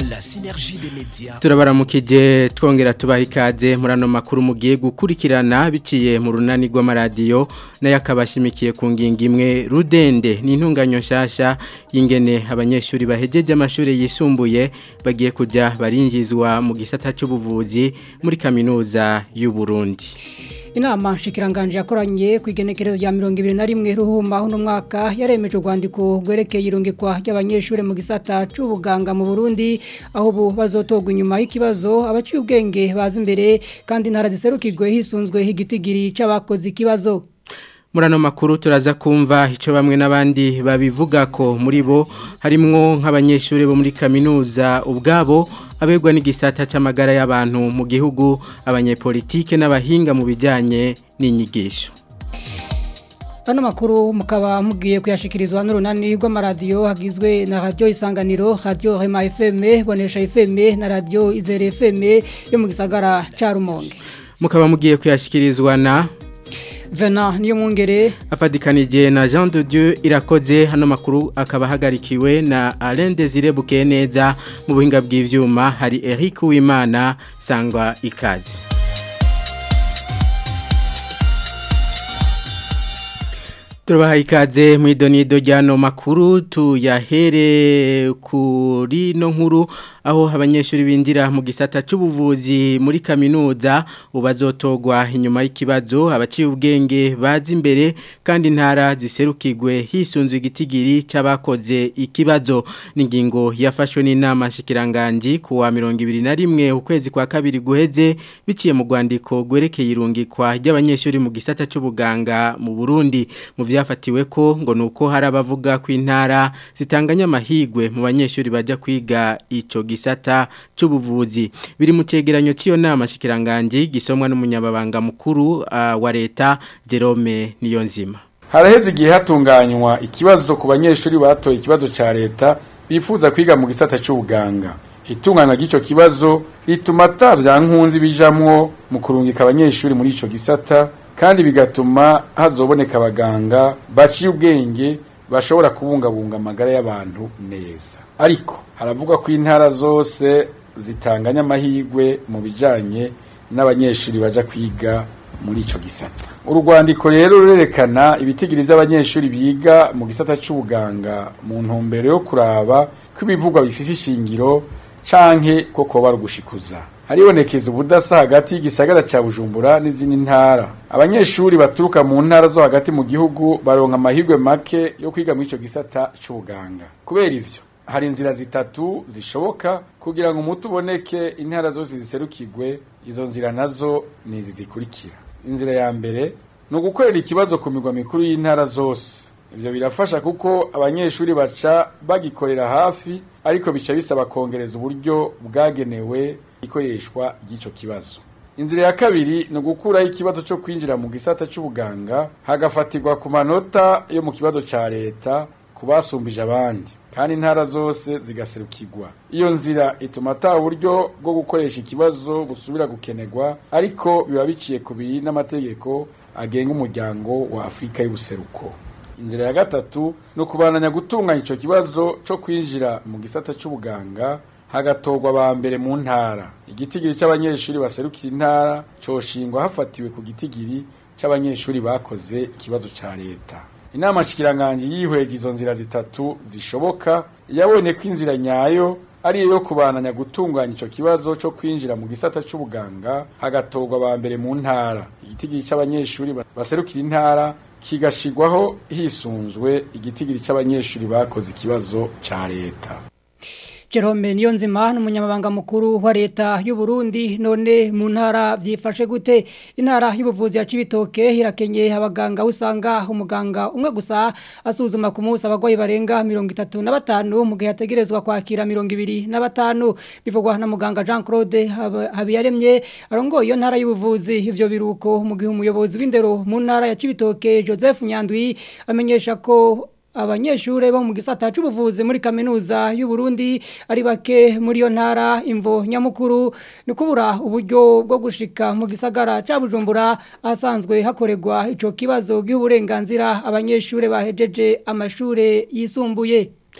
La synergie des médias. turabaramukije twongera tubaha ikaze muri ano makuru mugiye gukurikirana biciye mu runani rw'amaradiyo nayo akaba ashimikiye ku ngingo imwe rudende ni intunganyo nshyashya y'ingene abanyeshuri bahejeje amashuri yisumbuye bagiye kujya barinjizwa mu gisata cy'ubuvuzi muri kaminuza y'u Burundi. Inama nshikiranganje yakoranye ku igenekerezo rya 2021 ruhuma uno mwaka yaremeje urwandiko rwerekeye irungikwa ry'abanyeshuri mu gisata c'ubuganga mu Burundi aho bu bazotogwa inyuma y'ikibazo abaciye ubwenge baza imbere kandi ntara ziserukirwe hisunzwe higitigiri c'abakoze ikibazo muri ano makuru turaza kumva icyo bamwe n'abandi babivuga ko muri bo harimwo nk'abanyeshuri bo muri kaminuza ubwabo abegwa n'igisata cy'amagara y'abantu mu gihugu abanyepolitike n'abahinga mu bijyanye n'inyigisho Ano makuru mukaba mugiye kuyashikirizwa n'urunani rw'amaradiyo hagizwe na radio isanganiro radio Rema FM bonesha FM na radio Izere FM yo mu gisagara ca Rumonge mukaba mugiye kuyashikirizwa na Vena niyo mwongere afadikanije na Jean de Dieu irakoze hano makuru akaba hagarikiwe na Alain Desire Bukeneza mu buhinga bw'ivyuma hari Eric Uwimana sangwa ikaze Turabaha ikaze mu idonido ryano makuru tuyahere kuri no nkuru aho abanyeshuri binjira mu gisata cy'ubuvuzi muri kaminuza ubazotogwa inyuma y'ikibazo abaciye ubwenge bazi imbere kandi intara ziserukirwe hisunzwe igitigiri cy'abakoze ikibazo n'ingingo yafashwe n'inama nshikiranganji ku wa mirongo ibiri na rimwe ukwezi kwa kabiri guheze biciye mu rwandiko rwerekeye irungikwa ry'abanyeshuri mu gisata cy'ubuganga mu Burundi mu vyafatiwe ko ngo nuko hari abavuga ko intara zitanganya amahigwe mu banyeshuri bajya kwiga ico gisata cy'ubuvuzi biri mu cegeranyo cy'iyo nama shikiranganje gisomwa n'umunyababanga mukuru uh, wa leta Jerome Niyonzima haraheze igihe hatunganywa ikibazo ku banyeshuri batoye ikibazo ca leta bifuza kwiga mu gisata cy'ubuganga itunganywa ry'ico kibazo rituma atavya nkunzi bijamwo mu kurungika abanyeshuri muri ico gisata kandi bigatuma hazoboneka abaganga baciye ubwenge bashobora kubungabunga amagara y'abantu neza ariko haravugwa ko intara zose zitanganya amahirwe mu bijanye n'abanyeshuri baja kwiga muri ico gisata urwandiko rero rurerekana ibitigiri by'abanyeshuri biga mu gisata c'ubuganga mu ntumbero yo kuraba ko ibivugwa bifite ishingiro canke ko koba rugushikuza haribonekeza ubudasa hagati y'igisagara ca Bujumbura n'izindi ntara abanyeshuri baturuka mu ntara zo hagati mu gihugu baronka amahirwe make yo kwiga muri ico gisata c'ubuganga kubera ivyo hari inzira zitatu zishoboka kugira ngo umuti uboneke intara zose ziserukirwe izo nzira nazo ni izi zikurikira inzira ya mbere ni ugukorera ikibazo ku migwa mikuru y'intara zose ivyo birafasha kuko abanyeshuri baca bagikorera hafi ariko bica bisaba kongereza uburyo bwagenewe ikoreshwa ry'ico kibazo inzira ya kabiri ni ugukuraho ikibazo cyo kwinjira mu gisata c'ubuganga hagafatirwa ku manota yo mu kibazo ca leta ku basumbije abandi kandi intara zose zigaserukirwa iyo nzira ituma ata buryo bwo gukoresha ikibazo busubira gukenerwa ariko biba biciye ku biri n'amategeko agenga umuryango wa afurika y'ubuseruko inzira ya gatatu ni ukubananya gutunganya icyo kibazo cyo kwinjira mu gisata cy'ubuganga hagatorwa ba mbere mu ntara igitigiri cy'abanyeshuri baserukira intara coshingwa hafatiwe ku gitigiri cy'abanyeshuri bakoze ikibazo cya leta inama nshikiranganje yihwega izo nzira zitatu zishoboka yabonye ko inzira nyayo ari yo kubananya gutunganya ico kibazo cyo kwinjira mu gisata c'ubuganga hagatorwa ba mbere mu ntara igitigiri cy'abanyeshuri baserukira intara kigashigwaho hisunzwe igitigiri cy'abanyeshuri bakoze ikibazo ca leta Jerome Niyonzima n'umunyamabanga mukuru wa leta y'u Burundi none mu ntara byifashe gute intara y'ubuvuzi ya Cibitoke irakenye abaganga usanga umuganga umwe gusa asuzuma ku munsi abagwayi barenga 35 mu gihe hategerezwa kwakira 25 bivugwa na muganga Jean Claude Habiyaremye arongoye iyo ntara y'ubuvuzi ivyo biruko mu gihe umuyobozi w'indero mu ntara ya Cibitoke Joseph Nyandwi amenyesha ko abanyeshure bo mu gisata c'ubuvuzi muri kaminuza y'u Burundi ari bake muri yo ntara imvo nyamukuru ni kubura uburyo bwo gushika mu gisagara ca Bujumbura asanzwe hakorerwa ico kibazo cy'uburenganzira abanyeshure bahejeje amashure yisumbuye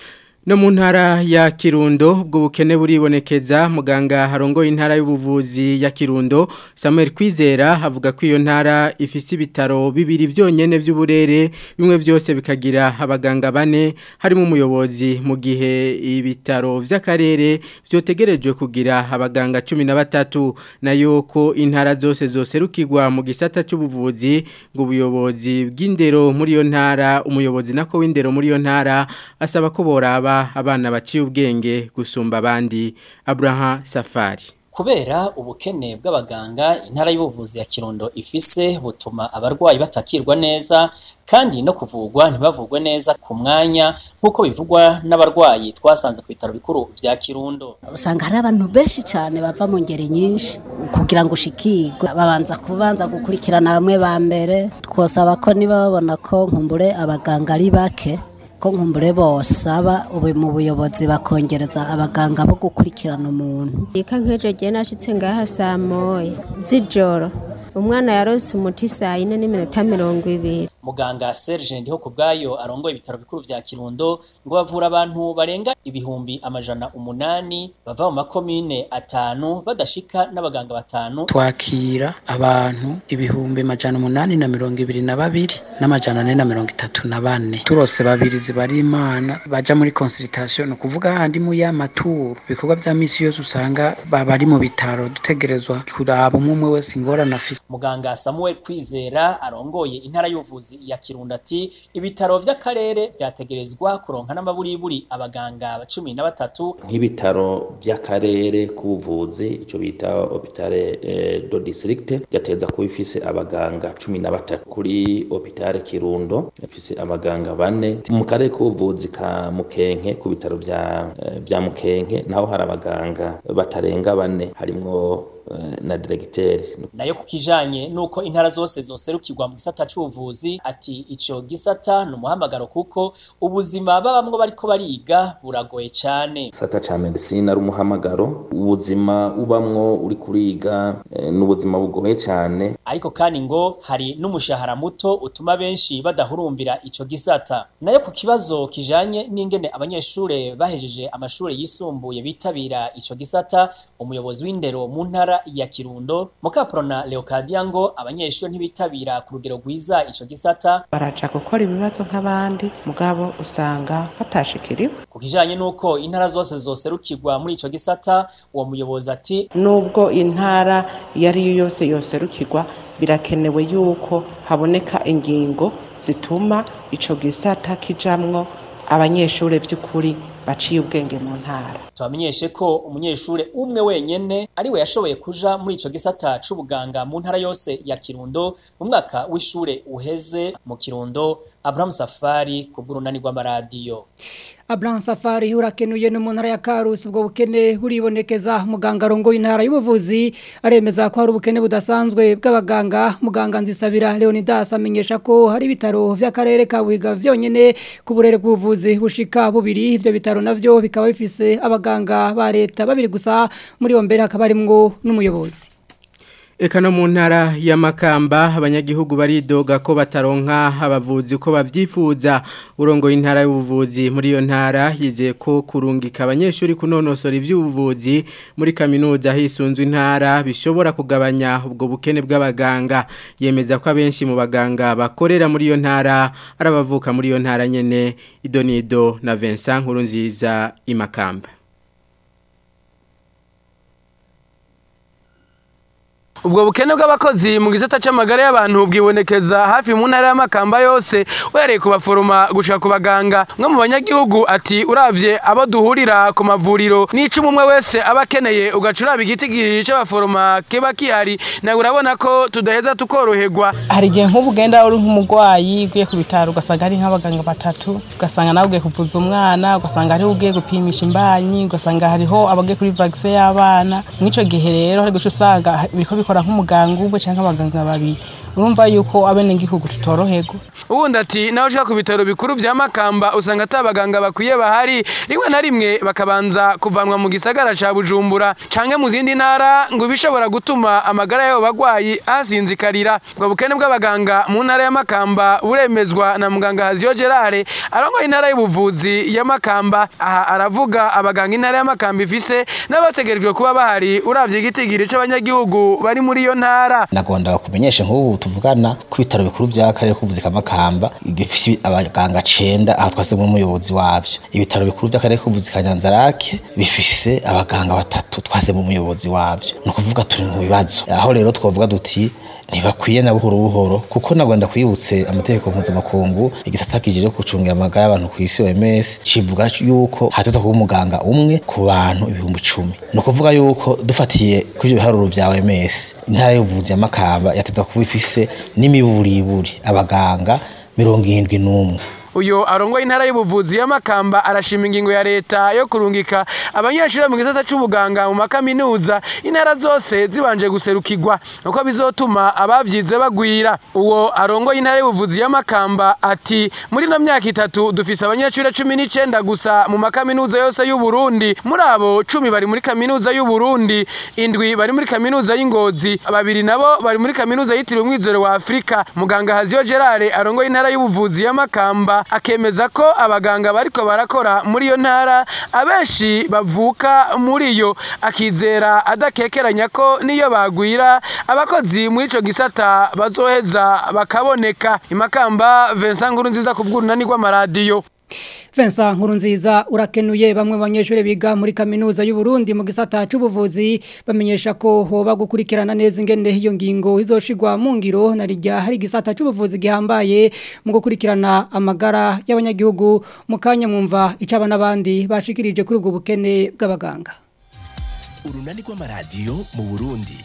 No mu ntara ya Kirundo ubwo bukene buribonekeza muganga harongoye intara y'ubuvuzi ya Kirundo Samuel Kwizera avuga ko iyo ntara ifise ibitaro bibiri vyonyene vy'uburere bimwe vyose bikagira abaganga bane harimo umuyobozi mu gihe ibitaro vy'akarere vyotegerejwe kugira abaganga 13 nayo ko intara zose zoserukirwa mu gisata c'ubuvuzi ngo ubuyobozi bw'indero muri iyo ntara umuyobozi nako w'indero muri iyo ntara asaba ko boraba abana baciye ubwenge gusumba abandi Abraham Safari kubera ubukene bw'abaganga intara y'ubuvuzi ya Kirundo ifise butuma abarwayi batakirwa neza kandi no kuvugwa ntibavugwe neza ku mwanya nk'uko bivugwa n'abarwayi twasanze ku bitaro bikuru vya Kirundo usanga hari abantu benshi cyane bava mu ngeri nyinshi kugira ngo ushikirwe babanza kubanza gukurikirana bamwe ba mbere twosaba ko niba babona ko nkumbure abaganga ari bake ko nkumbure bosaba ubu mu buyobozi bakongereza abaganga bo gukurikirana umuntu ika nk'ejo gihe nashitse ngaha saa moya z'ijoro umwana yarose umuti saa yine n'iminota mirongo ibiri muganga Serge ndiho kubgayo arongoye ibitaro bikuru vya Kirundo ngo bavura abantu barenga ibihumbi amajana umunani bava mu makomine atanu badashika n'abaganga batanu twakira abantu ibihumbi amajana umunani na mirongo ibiri na babiri n'amajana ane na mirongo itatu na bane turose babiri zibari imana baja muri consultation ukuvuga handi mu y'amaturu ibikorwa vya misi yose usanga bari mu bitaro dutegerezwa kuraba umwe umwe wese ingorane afise muganga Samuel Kwizera arongoye intara y'ubuvuzi ya Kirundo ati ibitaro vy'akarere vyategerezwa kuronka n'amaburiburi abaganga cumi na batatu nk'ibitaro by'akarere k'ubuvuzi ico bita hopitale eh, do district yateza kuba ifise abaganga cumi na batatu kuri hopitale Kirundo ifise abaganga bane mu karere k'ubuvuzi ka Mukenke ku bitaro vya eh, vya Mukenke naho hari abaganga batarenga bane harimwo na diregiteri nayo ku kijanye nuko intara zose zoserukirwa mu gisata c'ubuvuzi ati ico gisata ni umuhamagaro kuko ubuzima babamwo bariko bariga buragoye cane gisata ca medicine ari umuhamagaro ubuzima ubamwo uri kuriga e, n'ubuzima bugoye cane ariko kandi ngo hari n'umushahara muto utuma benshi badahurumbira ico gisata nayo ku kibazo kijanye n'ingene abanyeshure bahejeje amashure yisumbuye bitabira ico gisata umuyobozi w'indero mu ntara ya Kirundo mukaprona Leocadia ngo abanyeshuri ntibitabira ku rugero rwiza ico gisata baraja gukora ibibazo nk'abandi mugabo usanga batashikiriwe ku kijanye nuko intara zose zoserukirwa muri ico gisata uwo muyobozi ati nubwo intara iyo ari yo yose yoserukirwa birakenewe yuko haboneka ingingo zituma ico gisata kijamwo abanyeshuri by'ukuri baciye ubwenge mu ntara tubamenyeshe ko umunyeshure umwe wenyene ari we yashoboye kuja muri ico gisata c'ubuganga mu ntara yose ya Kirundo mu mwaka w'ishure uheze mu Kirundo Abraham Safari ku bw'urunani rw'amaradiyo Abraham Safari urakenuye no mu ntara ya Karusi ubwo bukene buribonekeza muganga rongo intara y'ubuvuzi aremeza ko hari ubukene budasanzwe bw'abaganga muganga nzisabira Leonidas amenyesha ko hari bitaro vy'akarere ka Buhiga vyonyene ku burere bw'ubuvuzi bushika bubiri ivyo bitaro navyo bikaba bifise abaganga ba leta babiri gusa muri bo mbere hakaba harimwo n'umuyobozi Eka no mu ntara ya Makamba abanyagihugu baridoga ko bataronka abavuzi ko bavyifuza urongo intara y'ubuvuzi muri iyo ntara yizeye ko kurungika abanyeshuri kunonosora ivy'ubuvuzi muri kaminuza hisunzwe intara bishobora kugabanya ubwo bukene bw'abaganga yemeza ko abenshi mu baganga bakorera muri iyo ntara arabavuka muri iyo ntara nyene Idonido na Vincent Nkurunziza imakamba ubwo bukene bw'abakozi mu gisata c'amagara y'abantu bwibonekeza hafi mu ntara y'amakamba yose uhereye ku baforoma gushika ku baganga mwe mu banyagihugu ati uravye abo duhurira ku mavuriro n'icumi umwe wese aba akeneye ugaca uraba igiti c'abaforoma kiba kihari nawe urabona ko tudaheza tukoroherwa hari igihe nk'ubu ugenda uri nk'umurwayi ugiye ku bitaro ugasanga hari nk'abaganga batatu ugasanga nawe ugiye kuvuza umwana ugasanga hariho ugiye gupimisha imbanyi ugasanga hariho abagiye kuri vagise y'abana mw'ico gihe rero hari guca usanga biriko bikora hakora nk'umuganga umwe cyangwa abaganga babiri urumva yuko abenegihugu tutoroherwa ubundi ati nawe ushaka ku bitaro bikuru vya makamba usanga ata abaganga bakwiye bahari rimwe na rimwe bakabanza kuvanwa mu gisagara ca bujumbura canke mu zindi ntara ngo bishobora gutuma amagara y'abo bagwayi ahasinzikarira ubwo bukene bw'abaganga mu ntara ya makamba buremezwa na muganga haziyo gerard arongoye intara y'ubuvuzi ya makamba aha aravuga abaganga intara ya makamba ifise n'abategerejwe kuba bahari uravye igitigiri c'abanyagihugu bari muri iyo ntara nagomba kumenyesha nk'ubu tuvugana ku bitaro bikuru by'akarere k'ubuvuzi ka makamba bifise abaganga cenda aho twasemo umuyobozi wavyo ibitaro bikuru by'akarere k'ubuvuzi ka nyanzarake bifise abaganga batatu twasemo umuyobozi wavyo ni ukuvuga turi mu bibazo aho rero twavuga duti ntibakwiye na buhoro buhoro kuko nagomba kwibutse amategeko mpuzamakungu igisata kijejwe gucungira amagara y'abantu ku isi OMS kivuga yuko hateza kuba umuganga umwe ku bantu ibihumbi icumi ni ukuvuga yuko dufatiye kuri ibyo biharuro vya OMS intara y'ubuvuzi ya Makamba yateza kuba ifise n'imiburiburi abaganga mirongo irindwi n'umwe uyo arongoye intara y'ubuvuzi ya Makamba arashima ingingo ya leta yo kurungika abanyeshuri mu gisata c'ubuganga mu makaminuza intara zose zibanje guserukirwa nuko bizotuma abavyize bagwira uwo arongoye intara y'ubuvuzi ya Makamba ati muri no myaka itatu dufise abanyeshuri cumi n'icenda gusa mu makaminuza yose y'u Burundi muri abo cumi bari muri kaminuza y'u Burundi indwi bari muri kaminuza y'Ingozi babiri nabo bari muri kaminuza yitiriwe umwizero wa Afrika muganga Haziyo Gerard arongoye intara y'ubuvuzi ya Makamba akemeza ko abaganga bariko barakora muri iyo ntara abenshi bavuka muri yo akizera adakekeranya ko niyo bagwira abakozi muri ico gisata bazoheza bakaboneka imakamba Vincent Nkurunziza ku bw'urunani rw'amaradiyo Vincent Nkurunziza urakenuye bamwe banyeshure biga muri kaminuza y'u Burundi mu gisata c'ubuvuzi bamenyesha ko hoba gukurikirana neza ingene iyo ngingo izoshigwa mu ngiro na rijya hari gisata c'ubuvuzi gihambaye mu gukurikirana amagara y'abanyagihugu mu kanya mwumva icaba n'abandi bashikirije kuri ubwo bukene bw'abaganga urunani rw'amaradiyo mu Burundi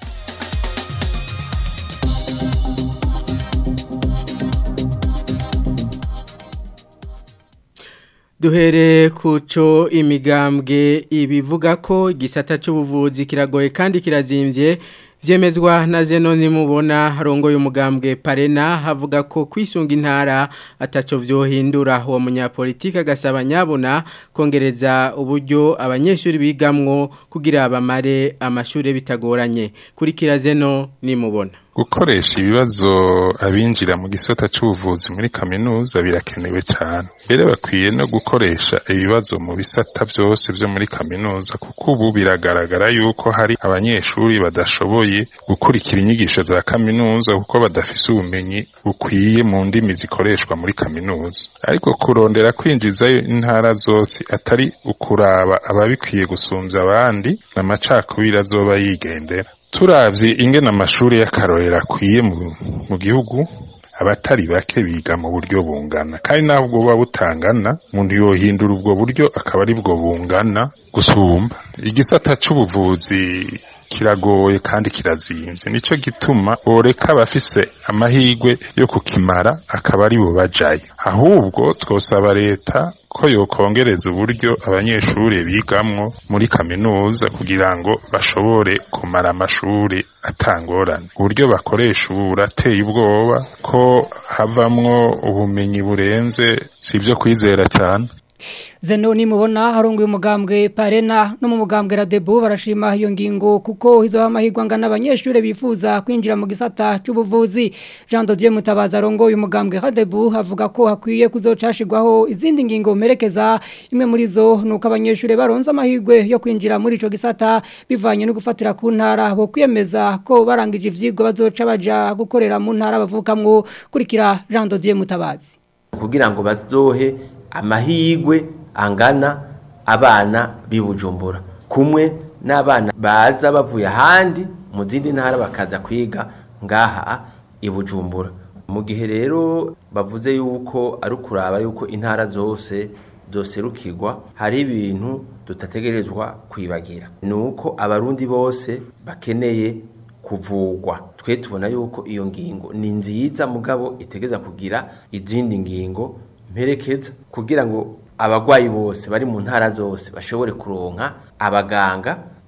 duhere kuco imigambwe ibivuga ko igisata cy'ubuvuzi kiragoye kandi kirazimvye vyemezwa na Zenoni mubona harongoye umugambwe Parena havuga ko kwisunga intara ataco vyohindura uwo munyapolitike agasaba nyabona kongereza uburyo abanyeshuri bigamwo kugira bamare amashure bitagoranye kuri kirazeno nimubona gukoresha ibibazo abinjira mu gisata c'ubuvuzi muri kaminuza birakenewe cyane mbere bakwiye no gukoresha ibibazo mu bisata byose byo muri kaminuza kuko ubu biragaragara yuko hari abanyeshuri badashoboye gukurikira inyigisho za kaminuza kuko badafise ubumenyi bukwiye mu ndimi zikoreshwa muri kaminuza ariko kurondera kwinjizayo intara zose atari ukuraba ababikwiye gusumbya abandi n'amacakubiri azoba yigendera turavye ingene amashuri y'akarorero akwiye mu gihugu abatari bake biga mu buryo bungana kandi naho ubwo buba butangana umuntu yohindura ubwo buryo akaba ari bwo bungana gusumba igisata c'ubuvuzi kiragoye kandi kirazimvye nico gituma boreka abafise amahirwe yo kukimara akaba ari bo bajayo ahubwo twosaba leta ko yokongereza uburyo abanyeshuri bigamwo muri kaminuza kugira ngo bashobore kumara amashuri atangorane uburyo bakoresha ubu burateye ubwoba ko havamwo ubumenyi burenze si ibyo kwizera cyane Zenoni mubona harongoye umugambwe Parena no mu mugambwe Radebu barashima iyo ngingo kuko hizo amahirwe angana abanyeshure bifuza kwinjira mu gisata c'ubuvuzi Jean de Dieu Mutabaza arongoye umugambwe Radebu havuga ko hakwiye kuzocashirwaho izindi ngingo merekeza imwe muri zo nuko abanyeshure baronza amahirwe yo kwinjira muri ico gisata bivanye no gufatira ku ntara bo kwiyemeza ko barangije ivyigwa bazoca baja gukorera mu ntara bavukamwo kurikira Jean de Dieu Mutabazi kugira ngo bazohe amahigwe angana abana bibujumbura kumwe n'abana baza bavuye ahandi mu zindi ntara bakaza kwiga ngaha ibujumbura mu gihe rero bavuze yuko ari ukuraba yuko intara zose zoserukirwa hari ibintu tutategerezwa kwibagira ni uko abarundi bose bakeneye kuvugwa twe tubona yuko iyo ngingo ni nziza mugabo itegeza kugira izindi ngingo mperekeza kugira ngo abagwayi bose bari mu ntara zose bashobore kuronka abaganga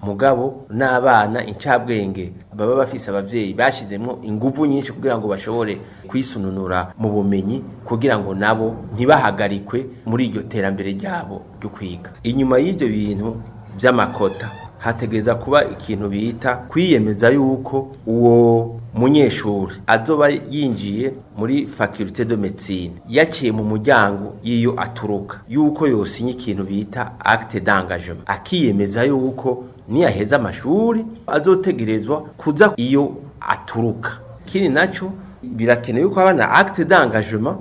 mugabo n'abana incabwenge baba bafise abavyeyi bashizemwo inguvu nyinshi kugira ngo bashobore kwisununura mu bumenyi kugira ngo nabo ntibahagarikwe muri iryo terambere ryabo ryo kwiga inyuma y'ivyo bintu vy'amakota hategereza kuba ikintu bita kwiyemeza yuko uwo munyeshuri azoba yinjiye muri faculté de médecine yaciye mu muryango yiyo aturuka yuko yosinye ikintu bita acte d'engagement akiyemeza yuko niyaheza amashuri azotegerezwa kuza iyo aturuka kini naco birakenewe yuko abana acte d'engagement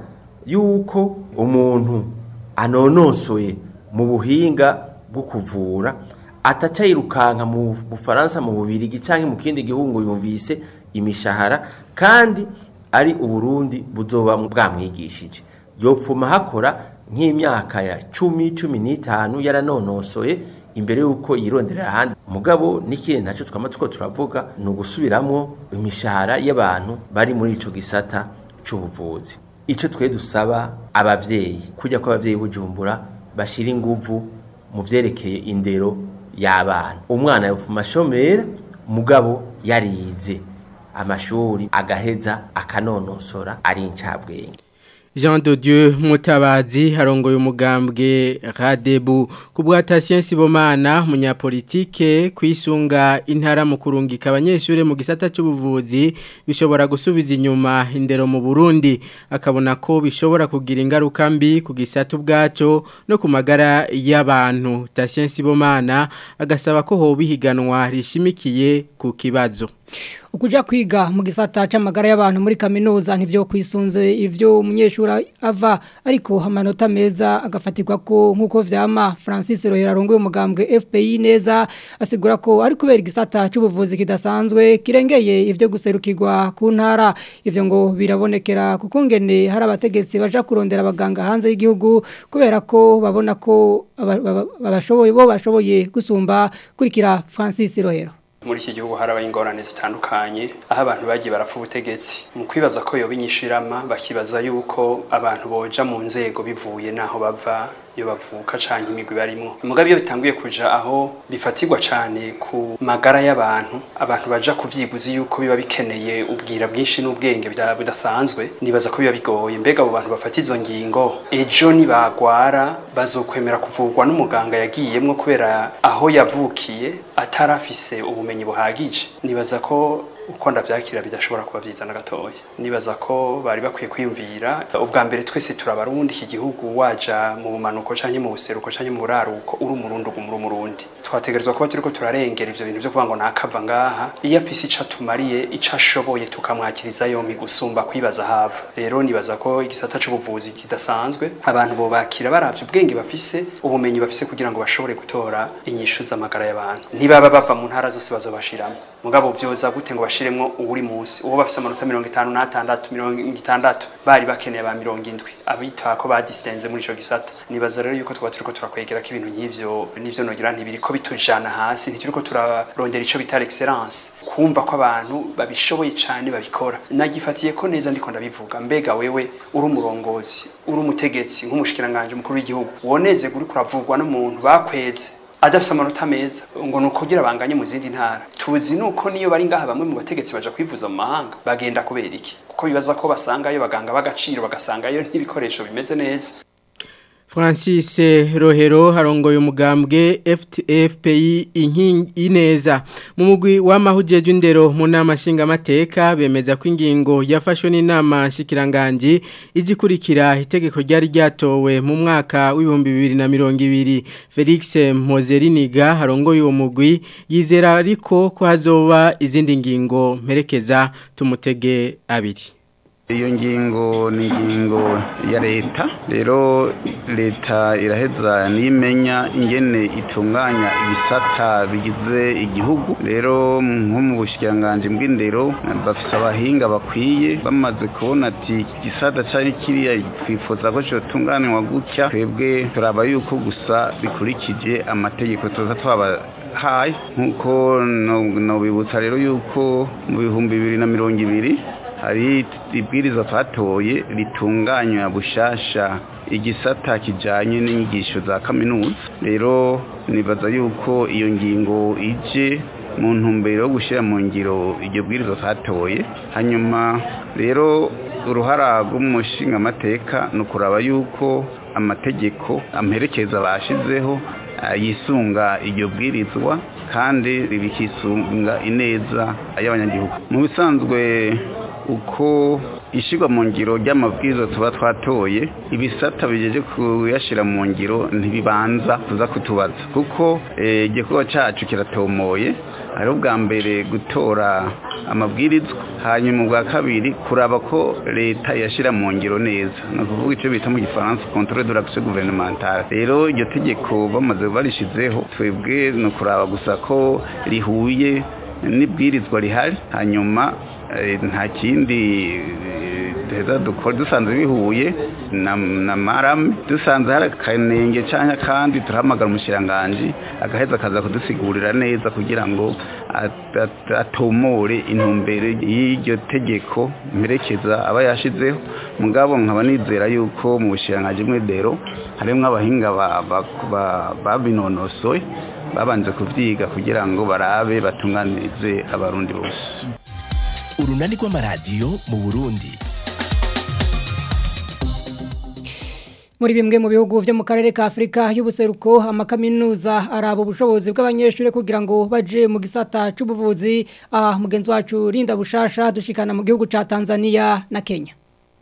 yuko umuntu anonosoye mu buhinga bwo kuvura ataca yirukanka mu bufaransa mu bubirigi canke mu kindi gihugu yumvise imishahara kandi ari uburundi buzoba bwamwigishije yopfuma hakora nk'imyaka ya cumi cumi n'itanu yaranonosoye imbere y'uko yironderera ahandi mugabo n'ikindi nacyo twama two turavuga ni ugusubiramwo imishahara y'abantu bari muri ico gisata c'ubuvuzi ico twe dusaba abavyeyi kujya ko abavyeyi bujumbura bashira inguvu mu vyerekeye indero y'abana umwana yopfuma ashomera mugabo yarize amashuri agaheza akanonosora ari incabwenge Jean de Dieu Mutabazi harongoye umugambwe Radebu kubwata Science Bomana munyapolitike kwisunga intara mu kurungika abanyeshure mu gisata cy'ubuvuzi bishobora gusubiza inyuma indero mu Burundi akabona ko bishobora kugira ingaruka mbi ku gisata ubwaco no ku magara y'abantu ta Science Bomana agasaba ko ho bihiganwa rishimikiye ku kibazo ukuja kwiga mu gisata c'amagara y'abantu muri kaminuza ntivyo kwisunze ivyo umunyeshuri ava ariko amanota meza agafatirwa ko nkuko vyama Francis Rohera arongoye umugambwe FPI neza asigura ko ari kubera igisata c'ubuvuzi kidasanzwe kirengeye ivyo guserukirwa ku ntara ivyo ngo birabonekera kuko ngene hari abategetsi baja kurondera abaganga hanze y'igihugu kubera ko babona ko abashoboye bo bashoboye gusumba kurikira Francis Rohera muri iki gihugu harabaye ingorane zitandukanye aho abantu bagiye barapfa ubutegetsi mu kwibaza ko yoba inyishirama bakibaza yuko abantu boja mu nzego bivuye naho bava iyo bavuka canke imigwi barimwo mugabe iyo bitanguye kuja aho bifatirwa cane ku magara y'abantu abantu baja kuvyiguzi yuko biba bikeneye ubwira bwinshi n'ubwenge budasanzwe nibaza ko biba bigoye mbega abo bantu bafata izo ngingo ejo nibagwara bazokwemera kuvurwa n'umuganga yagiyemwo kubera aho yavukiye atarafise ubumenyi buhagije nibaza ko uko ndavyakira bidashobora kuba vyiza na gatoya nibaza ko bari bakwiye kwiyumvira ubwa mbere twese turabarundi iki gihugu waja mu bumanuko canke mu buseruko canke mu buraruko uri umurundi ugumura umurundi twategerezwa kuba turiko turarengera ivyo bintu vyo kuvuga ngo nakava ngaha iyo afise ico atumariye ico ashoboye tukamwakiriza yompi gusumba kwibaza hava rero nibaza ko igisata c'ubuvuzi kidasanzwe abantu bobakira baravye ubwenge bafise ubumenyi bafise kugira ngo bashobore gutora inyishu z'amagara y'abantu ntibaba bava mu ntara zose bazobashiramo mugabo vyoza gute ngo bashiremwo uwuri munsi uwo bafise amanota mirongo itanu n'atandatu mirongo itandatu bari bakeneye ba mirongo indwi abita ko badistenze muri ico gisata nibaza rero yuko twaba turiko turakwegera ko ibintu nk'ivyo n'ivyo nogira ntibiriko bitujana hasi ntituriko turarondera ico bita l'excellence kumva ko abantu babishoboye cane babikora nagifatiye ko neza ndiko ndabivuga mbega wewe uri umurongozi uri umutegetsi nk'umushikiranganje mukuru w'igihugu woneze guri kuravugwa n'umuntu bakweze adafise amanota meza ngo nukugira banganye mu zindi ntara tuzi nuko niyo bari ngaha bamwe mu bategetsi baja kwivuza mu mahanga bagenda kubera iki kuko bibaza ko basangayo baganga b'agaciro bagasangayo n'ibikoresho bimeze neza Francis Rohero harongoye umugambwe FPI ineza mu mugwi w'amahujeje indero mu nama nshinga mateka bemeza ko ingingo yafashwe n'inama nshikiranganje igikurikira itegeko ryari ryatowe mu mwaka w'ibihumbi bibiri na mirongo ibiri Felix Mpozeriniga harongoye uwo mugwi yizera ariko ko hazoba izindi ngingo mperekeza tumutege abiri iyo ngingo ni ingingo ya leta rero leta iraheza n'imenya ingene itunganya ibisata bigize igihugu rero nko mu bushikiranganji bw'indero bafite abahinga bakwiye bamaze kubona ati igisata cyari kiriya twifuza ko cyotunganywa gutya twebwe turaba yuko gusa bikurikije amategeko tuza twaba hayi nk'uko nobibutsa rero yuko mu bihumbi bibiri na mirongo ibiri hari ibwiriza twatoye ritunganywa bushasha igisata kijanye n'inyigisho za kaminuza rero nibaza yuko iyo ngingo ije mu ntumbero yo gushyira mu ngiro iryo bwiriza twatoye hanyuma rero uruhara rw'umushingamateka ni ukuraba yuko amategeko amperekeza bashizeho yisunga iryo bwirizwa kandi rikisunga ineza y'abanyagihugu mu bisanzwe uko ishyirwa mu ngiro ry'amabwiriza tuba twatoye ibisata bigeje kuyashyira mu ngiro ntibibanza tuza kutubaza kuko igikorwa cyacu kiratomoye hari ubwa mbere gutora amabwirizwa hanyuma ubwa kabiri kuraba ko leta yashyira mu ngiro neza ni ukuvuga icyo bita mu gifaransa controle de l'action gouvernementale rero iryo tegeko bamaze barishizeho twebwe ni ukuraba gusa ko rihuye n'ibwirizwa rihari hanyuma nta kindi duheza dukora dusanze bihuye na marame dusanze hari akanenge cyangwa kandi turahamagara umushyiranganje agaheza akaza kudusigurira neza kugira ngo atomore intumbero y'iryo tegeko mperekeza aba yashizeho mugabo nkaba nizera yuko mu bushyiranganje mw'idero harimo abahinga babinonosoye babanje kubyiga kugira ngo barabe batunganize abarundi bose urunani rw'amaradiyo mu burundi muri bimwe mu bihugu byo mu karere ka Afrika y'ubuseruko amakaminuza araba ubushobozi bw'abanyeshuri kugira ngo baje mu gisata c'ubuvuzi ah mugenzi wacu Linda Bushasha dushikana mu gihugu ca Tanzania na Kenya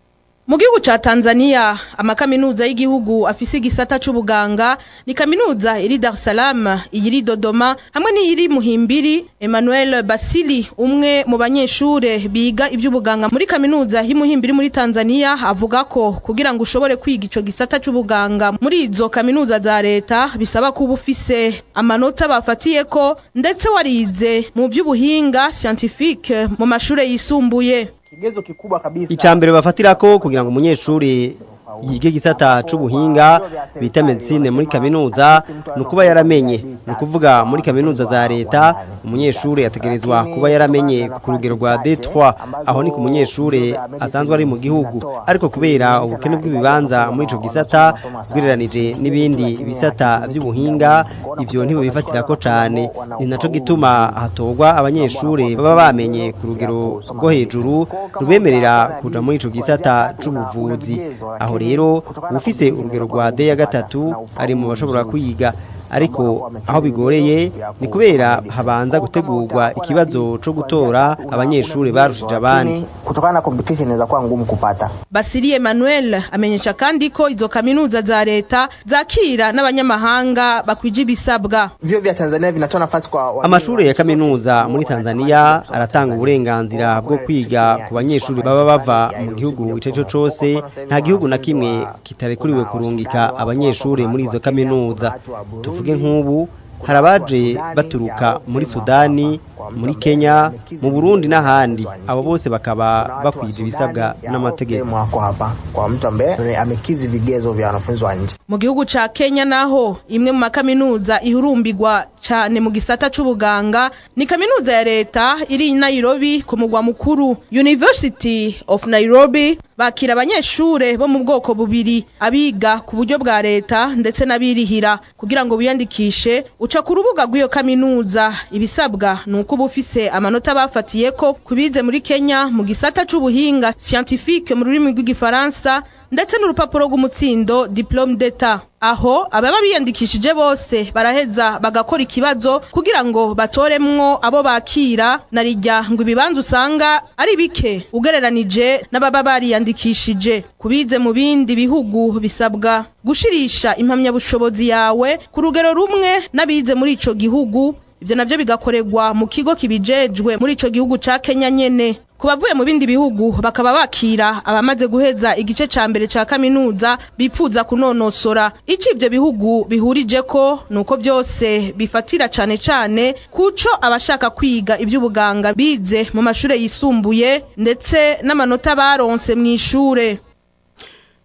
Mu gihugu ca Tanzania amakaminuza y'igihugu afise igisata c'ubuganga ni kaminuza iri Dar es Salaam iyiri Dodoma hamwe n'iyiri Muhimbiri Emmanuel Basili umwe mu banyeshure biga ivy'ubuganga muri kaminuza y'Imuhimbiri muri Tanzania avuga ko kugira ngo ushobore kwiga ico gisata c'ubuganga muri izo kaminuza za leta bisaba kuba ufise amanota bafatiye ko ndetse warize mu vy'ubuhinga scientifique mu mashure yisumbuye kigezo kikubwa kabisa icambere bafatirako kugira ngo umunyeshuri yige gisata c'ubuhinga bita medicine muri kaminuza nukuba yaramenye nukuvuga muri kaminuza za leta umunyeshuri ategerezwa kuba yaramenye ku rugero rwa D3 aho ni ku munyeshuri asanzwe ari mu gihugu ariko kubera ubukene bw'ibibanza muri ico gisata ugereranije n'ibindi bisata by'ubuhinga ivyo ntibibifatirako cane ni naco gituma hatorwa abanyeshuri baba bamenye ku rugero rwo hejuru rubemerera kuja muri ico gisata c'ubuvuzi aho rero ufise urugero rwa D ya gatatu ari mu bashobora kwiga ariko aho bigoreye ni kubera habanza gutegurwa ikibazo co gutora abanyeshuri barushije abandi kutokana na competition inaweza kuwa ngumu kupata Basili Emmanuel amenyesha kandi ko izo kaminuza za leta zakira n'abanyamahanga bakwije ibisabwa vyo vya Tanzania vinatoa nafasi kwa amashuri ya kaminuza muri Tanzania aratanga uburenganzira bwo kwiga ku banyeshuri baba bava mu gihugu ico cyo cose nta gihugu na kimwe kitarekuriwe kurungika abanyeshuri muri izo kaminuza tuvuge nk'ubu hari abaje baturuka muri sudani muri kenya mu burundi n'ahandi abo bose bakaba bakwije ibisabwa n'amategeko kwa mtu ambaye amekizi vigezo vya wanafunzi wa nje mu gihugu ca kenya naho imwe mu makaminuza ihurumbirwa cane mu gisata c'ubuganga ni kaminuza ya leta iri i nairobi ku mugwa mukuru university of nairobi bakira abanyeshure bo mu bwoko bubiri abiga ku buryo bwa leta ndetse n'abirihira kugira ngo biyandikishe uca ku rubuga rw'iyo kaminuza ibisabwa ni uko uba ufise amanota bafatiye ko kubize muri kenya mu gisata c'ubuhinga scientifique mu rurimi rw'igifaransa ndetse n'urupapuro rw'umutsindo diplome d'etat aho ababa biyandikishije bose baraheza bagakora ikibazo kugira ngo batoremwo abo bakira na rijya ngo ibibanza usanga ari bike ugereranije n'ababa bariyandikishije kubize mu bindi bihugu bisabwa gushirisha impamyabushobozi yawe ku rugero rumwe n'abize muri ico gihugu ibyo nabyo bigakorerwa mu kigo kibijejwe muri ico gihugu ca Kenya nyene ku bavuye mu bindi bihugu bakaba bakira abamaze guheza igice ca mbere ca kaminuza bipfuza kunonosora ico ivyo bihugu bihurije ko nuko byose bifatira cane cane kuco abashaka kwiga ivy'ubuganga bize mu mashure yisumbuye ndetse n'amanota baronse mw'ishure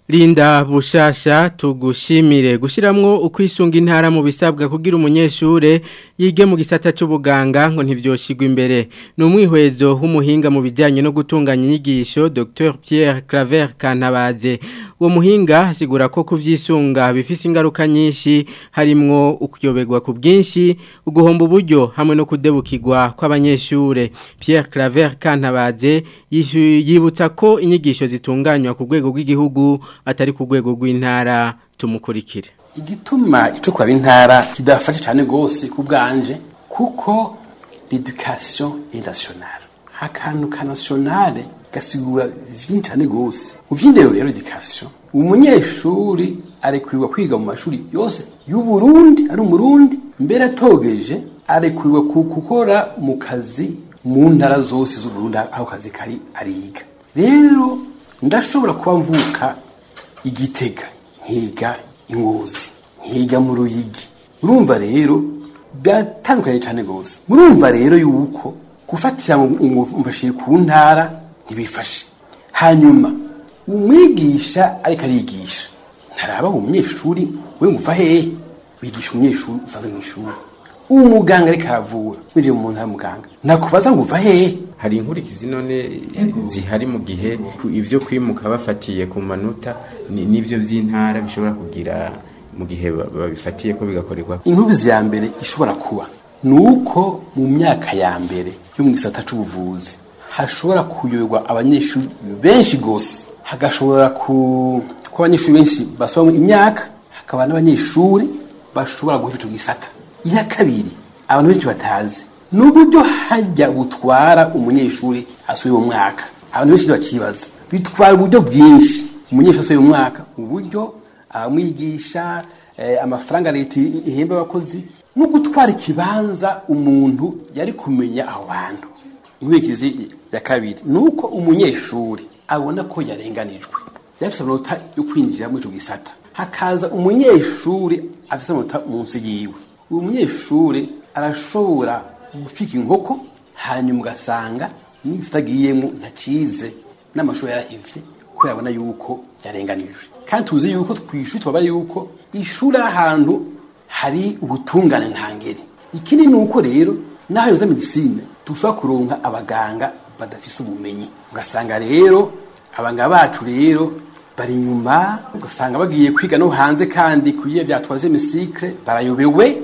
Linda bushasha tugushimire gushiramwo ukwisunga intara mu bisabwa kugira umunyeshure yige mu gisata c'ubuganga ngo ntivyoshigwa imbere ni umwihwezo w'umuhinga mu bijyanye no gutunganya inyigisho Dr Pierre Claver Kantabaze uwo muhinga asigura ko kuvyisunga bifise ingaruka nyinshi harimwo ukuyoberwa ku bwinshi uguhomba uburyo hamwe no kudebukirwa kw'abanyeshure Pierre Claver Kantabaze yibutsa ko inyigisho zitunganywa ku rwego rw'igihugu atari ku rwego rw'intara tumukurikire igituma ico kwaba intara kidafashe cyane gose ku bwanje kuko l'education est nationale akantu ka nationale gasigura vyinshi cyane gose uvyindero rero education umunyeshuri arekurirwa kwiga mu mashuri yose y'u Burundi ari umurundi mbere atogeje arekurirwa gukora mu kazi mu ntara zose z'u Burundi aho kazi kari ariga rero ndashobora kuba mvuka igitega nkiga ingozi nkiga mu ruyigi urumva rero byatandukanye cyane rwose murumva rero yuko gufatira mfashe ku ntara ntibifashe hanyuma umwigisha ariko arigisha ntaraba umunyeshuri we nguva hehe wigisha umunyeshuri usanzwe mu ishuri umuganga ariko aravura winjiye mu muntu muganga nakubaza ngo uva hehe hari inkurikizi none zihari mu gihe ibyo kwimuka bafatiye ku manota n'ibyo by'intara bishobora kugira mu gihe babifatiye ko bigakorerwa inkurikizi ya mbere ishobora kuba ni uko mu myaka ya mbere yo mu gisata cy'ubuvuzi hashobora kuyoborwa abanyeshuri benshi rwose hagashobora kuba abanyeshuri benshi basoma imyaka hakaba n'abanyeshuri bashobora guhita icyo gisata iya kabiri abantu benshi batazi ni uburyo hajya butwara umunyeshuri asuye mu mwaka abantu benshi bakibaza bitwara uburyo bwinshi umunyeshuri asuye mu mwaka uburyo amwigisha amafaranga leta ihemba abakozi no gutwara ikibanza umuntu yari kumenya aho hantu inkurikizi ya kabiri ni uko umunyeshuri abona ko yarenganijwe yafite amanota yo kwinjira muri icyo gisata hakaza umunyeshuri afite amanota munsi yiwe uwo munyeshuri arashobora gucika inkoko hanyuma ugasanga n'igisata agiyemo ntakize n'amashuri yarahivye kubera abona yuko yarenganijwe kandi tuzi yuko twishuri twaba yuko ishuri ahantu hari ubutungane ntangere ikindi ni uko rero n'aho yoza medisine dushobora kuronka abaganga badafise ubumenyi ugasanga rero abaganga bacu rero bari inyuma ugasanga bagiye kwiga no hanze kandi kuyiye byatwaze misikre barayobewe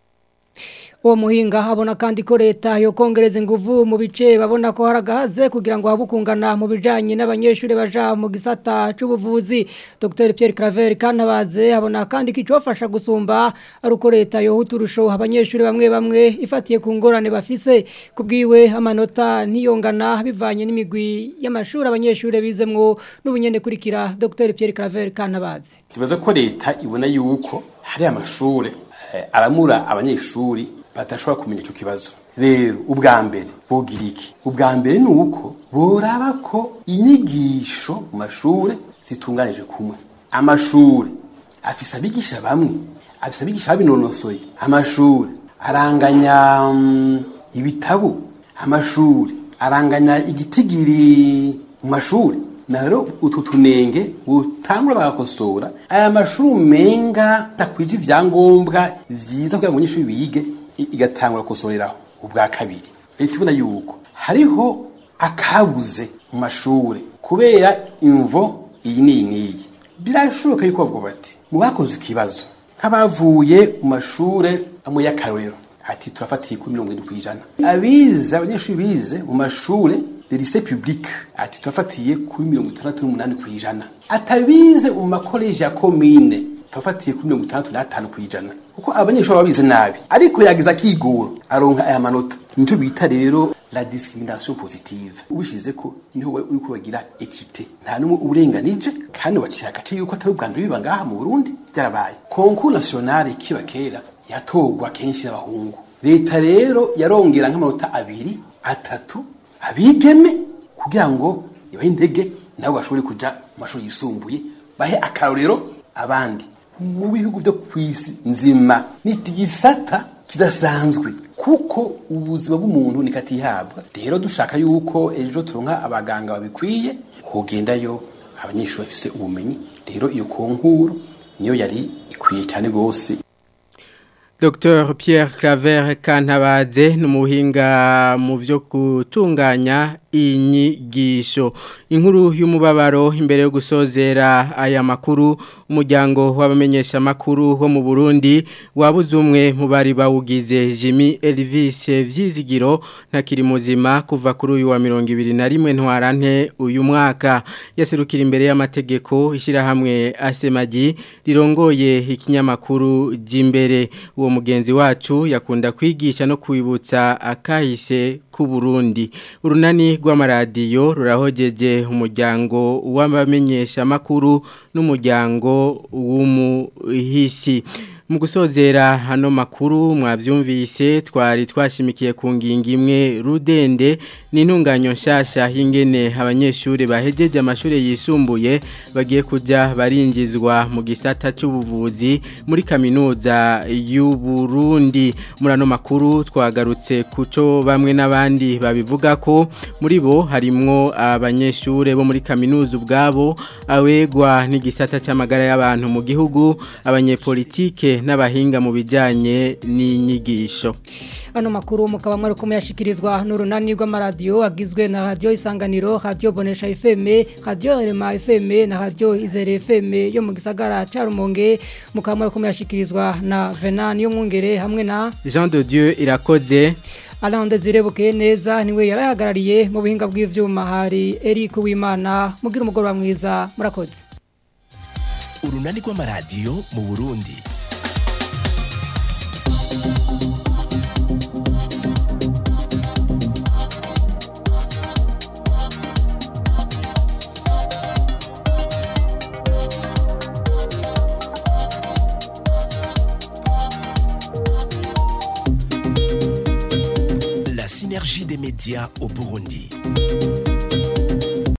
uwo muhinga habona kandi ko leta yo kongereza inguvu mu bice babona ko haragahaze kugira ngo habukungana mu bijanye n'abanyeshuri baja mu gisata c'ubuvuzi Dr Pierre Claver kanabaze habona kandi kicofasha gusumba ari uko leta yo huturusho abanyeshuri bamwe bamwe ifatiye ku ngorane bafise kubwiwe amanota ntiyongana bivanye n'imigwi y'amashuri abanyeshuri bizemwo n'ubunyene kurikira Dr Pierre Claver kanabaze tubaza ko leta ibona yuko hari amashuri aramura abanyeshuri badashobora kumenya icyo kibazo rero ubwa mbere bogira iki ubwa mbere ni uko boraba ko inyigisho mu mashuri zitunganije kumwe amashuri afise abigisha bamwe afise abigisha babinonosoye amashuri aranganya ibitabo amashuri aranganya igitigiri mu mashuri naro utu tunenge butangura bagakosora aya mashuri umenga takwije ivyangombwa vyiza kugira ngo abanyeshuri bige igatangura gukosoreraho ubwa kabiri leta ibona yuko hariho akabuze mu mashuri kubera imvo iyi n'iyi n'iyi birashoboka yuko bavuga bati mu bakoze ikibazo nk'abavuye mu mashuri amwe y'akarorero ati turafatiye kuri mirongo irindwi kw'ijana abize abanyeshuri bize mu mashuri de lycée public ati turafatiye kuri mirongo itandatu n'umunani kw'ijana atabize mu makoleji ya komine turafatiye kuri mirongo itandatu n'atanu kw'ijana kuko abanyeshuri baba bize nabi ariko yagize akigoro aronka aya manota nicyo bita rero la discrimination positive ubishize ko niho uri kubagira ekite nta n'umwe uburenganije kandi baciye agace yuko atari ubwa mbere biba ngaha mu burundi byarabaye concours national kiba kera yatorwa kenshi n'abahungu leta rero yarongera nk'amanota abiri atatu abigeme kugira ngo ibahe intege nabo bashobore kuja mu mashuri yisumbuye bahe akarorero abandi mu bihugu byo ku isi nzima ni igisata kidasanzwe kuko ubuzima bw'umuntu nikatihabwa rero dushaka yuko ejo turonka abaganga babikwiye kugendayo abanyeshuri bafise ubumenyi rero iyo konkuru niyo yari ikwiye cyane rwose Dr Pierre Claver Kantabaze numuhinga mu byo gutunganya inyigisho inkuru y'umubabaro imbere yo gusozera aya makuru umuryango w'abamenyesha makuru ho mu Burundi wabuze umwe mu bari bawugize Jimmy Elvis Vyizigiro ntakiri muzima kuva kuri uyu wa 2021 ntwarante uyu mwaka yaserukira imbere y'amategeko ishira hamwe asemaji rirongoye ikinyamakuru jimbere uwo mugenzi wacu yakunda kwigisha no kwibutsa akahise ku Burundi urunani rw'amaradiyo rurahogeje umuryango w'abamenyesha makuru n'umuryango w'umuhisi mu gusozera hano makuru mwavyumvise twari twashimikiye ku ngingo imwe rudende n'intunganyo nshasha hingene abanyeshuri bahejeje amashuri yisumbuye bagiye kuja baringizwa mu gisata cy'ubuvuzi muri kaminuza y'u Burundi muri ano makuru twagarutse kuco bamwe n'abandi babivuga ko muri bo harimwo abanyeshuri bo muri kaminuza ubwabo awegwa n'igisata cy'amagara y'abantu mu gihugu abanyepolitike n'abahinga mu bijyanye n'inyigisho ano makuru mukaba mwari kumuyashikirizwa n'urunani rw'amaradiyo agizwe na radiyo isanganiro radiyo bonesha fm radiyo rema fm na radiyo izere fm yo mu gisagara cya rumonge mukaba mwari kumuyashikirizwa na venani y'umwungere hamwe na jean de dieu irakoze Alande zirebukeye neza niwe yarahagarariye mu buhinga bw'ivyuma hari Eric Wimana mugira umugoroba mwiza murakoze urunani rw'amaradiyo mu Burundi La synergie des médias au Burundi.